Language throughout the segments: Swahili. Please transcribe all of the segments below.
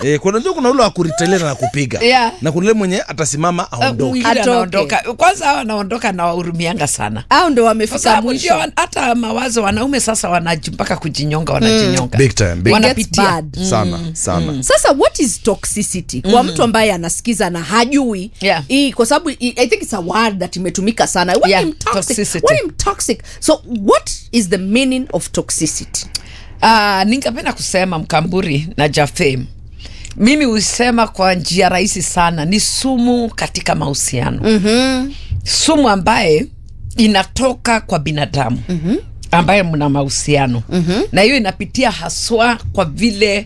Eh, kuna unajua kuna ule wa kuritalia na kupiga Yeah. na kuna ule mwenye atasimama aondoke. mwingine Atoke. anaondoka kwanza hawa anaondoka na wahurumianga sana au ndo kwa wamefika sababu mwisho ndio wan- hata mawazo wanaume sasa wanaji mpaka kujinyonga wanajinyonga Big time, big It gets wanapitia bad. sana sana. sasa what is toxicity kwa mtu ambaye anasikiza na hajui Yeah. hii kwa sababu i I think it's a word that imetumika sana What Yeah, am toxic? toxicity. What am toxic so what is the meaning of toxicity Uh, ningependa kusema Mkamburi na Jafem, mimi husema kwa njia rahisi sana, ni sumu katika mahusiano mm-hmm. sumu ambaye inatoka kwa binadamu mm-hmm. ambaye mna mahusiano mm-hmm. na hiyo inapitia haswa kwa vile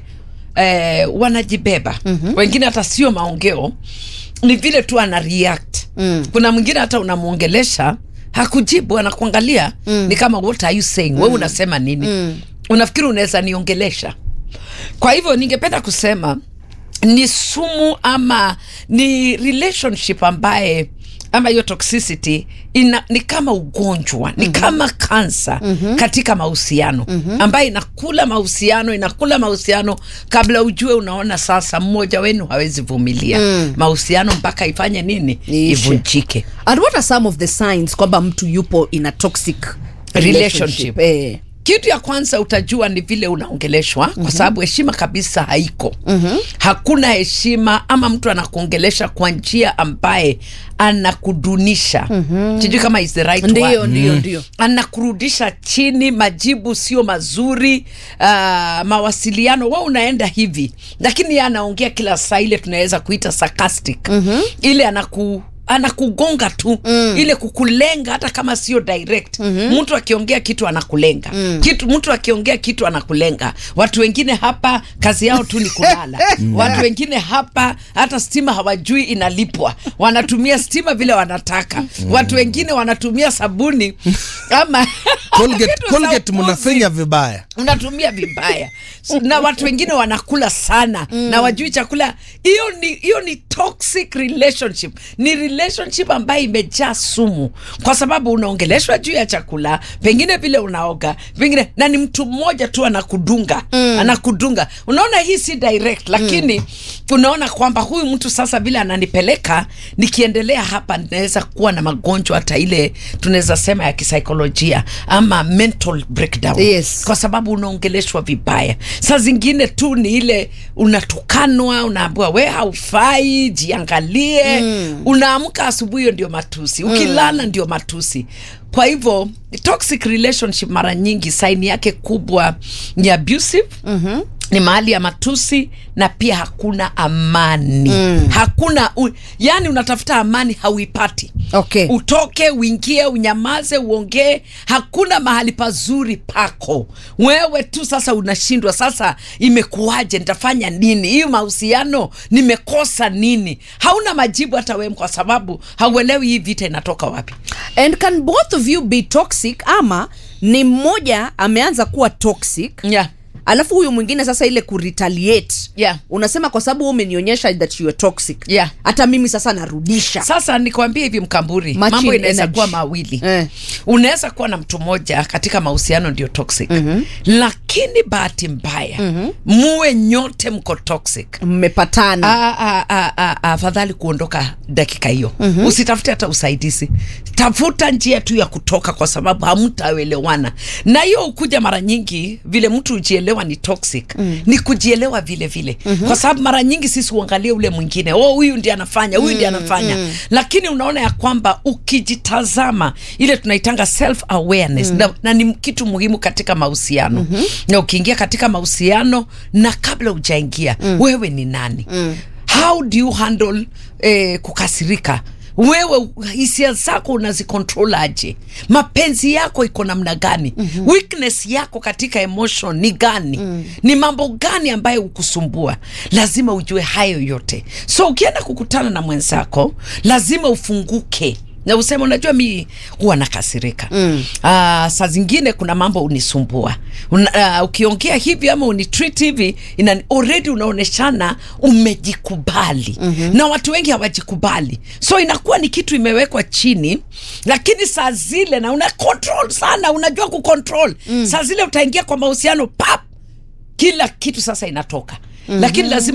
eh, wanajibeba mm-hmm. wengine hata sio maongeo, ni vile tu ana react mm. kuna mwingine hata unamwongelesha hakujibu anakuangalia mm. ni kama what are you saying mm. wewe unasema nini mm. unafikiri unaweza niongelesha kwa hivyo ningependa kusema ni sumu ama ni relationship ambaye ama hiyo toxicity ina, ni kama ugonjwa ni kama kansa katika mahusiano ambaye inakula mahusiano inakula mahusiano kabla ujue unaona sasa mmoja wenu hawezi vumilia mahusiano mpaka ifanye nini Iishe. ivunjike and what are some of the signs kwamba mtu yupo in a toxic Relationship. Eh. kitu ya kwanza utajua ni vile unaongeleshwa kwa sababu heshima kabisa haiko hakuna heshima ama mtu anakuongelesha kwa njia ambaye anakudunisha sijui kama is the right Ndio, word. ndio, ndio. anakurudisha chini majibu sio mazuri uh, mawasiliano wa unaenda hivi lakini yeye anaongea kila saa ile tunaweza kuita sarcastic ile anaku anakugonga tu mm. ile kukulenga hata kama sio direct mm-hmm. mtu akiongea kitu anakulenga mm. kitu mtu akiongea kitu anakulenga watu wengine hapa kazi yao tu ni kulala watu wengine hapa hata stima hawajui inalipwa wanatumia stima vile wanataka watu wengine wanatumia sabuni ama Colgate, vitu za Colgate upuzi mnafanya vibaya. unatumia vibaya na watu wengine wanakula sana mm. na wajui chakula hiyo ni hiyo ni toxic relationship ni relationship ambayo imejaa sumu kwa sababu unaongeleshwa juu ya chakula pengine vile unaoga pengine na ni mtu mmoja tu anakudunga mm. anakudunga unaona hii si direct lakini mm. unaona kwamba huyu mtu sasa vile ananipeleka nikiendelea hapa naweza kuwa na magonjwa hata ile tunaweza sema ya kisaikolojia ama mental breakdown Yes. kwa sababu unaongeleshwa vibaya saa zingine tu ni ile unatukanwa unaambiwa we haufai jiangalie mm. unaamka asubuhi hiyo ndio matusi ukilala ndio matusi kwa hivyo toxic relationship mara nyingi saini yake kubwa ni abusive mm-hmm ni mahali ya matusi na pia hakuna amani mm. hakuna u, yani unatafuta amani hauipati Okay. utoke uingie unyamaze uongee hakuna mahali pazuri pako wewe tu sasa unashindwa sasa imekuwaje nitafanya nini hii mahusiano nimekosa nini hauna majibu hata wewe kwa sababu hauelewi hii vita inatoka wapi and can both of you be toxic ama ni mmoja ameanza kuwa toxic yeah. alafu huyu mwingine sasa ile kuretaliate Yeah. unasema kwa sababu wewe umenionyesha that you are toxic Yeah. hata mimi sasa narudisha sasa nikwambie hivi mkamburi Matching mambo inaweza energy. kuwa mawili Eh. unaweza kuwa na mtu mmoja katika mahusiano ndio toxic mm-hmm. lakini bahati mbaya mm-hmm. muwe nyote mko toxic mmepatana Ah, ah, ah, ah, ah, afadhali kuondoka dakika hiyo mm-hmm. usitafute hata usaidizi tafuta njia tu ya kutoka kwa sababu hamtaelewana na hiyo ukuja mara nyingi vile mtu hujielewa ni toxic mm. ni kujielewa vile vile mm-hmm. kwa sababu mara nyingi sisi uangalie ule mwingine oh huyu ndi anafanya huyu ndi anafanya mm. lakini unaona ya kwamba ukijitazama ile tunaitanga self awareness mm. na, na ni kitu muhimu katika mahusiano mm-hmm. na ukiingia katika mahusiano na kabla ujaingia mm. wewe ni nani mm. how do you handle eh, kukasirika wewe hisia zako unazikontrol aje mapenzi yako iko namna gani mm-hmm. weakness yako katika emotion ni gani mm. ni mambo gani ambayo ukusumbua lazima ujue hayo yote so ukienda kukutana na mwenzako lazima ufunguke na useme unajua mi huwa nakasirika mm. uh, saa zingine kuna mambo unisumbua Una, uh, ukiongea hivi ama unitreat hivi ina, already unaoneshana umejikubali mm-hmm. na watu wengi hawajikubali so inakuwa ni kitu imewekwa chini lakini saa zile na una control sana unajua kucontrol mm. saa zile utaingia kwa mahusiano pap kila kitu sasa inatoka mm-hmm. lakini lazima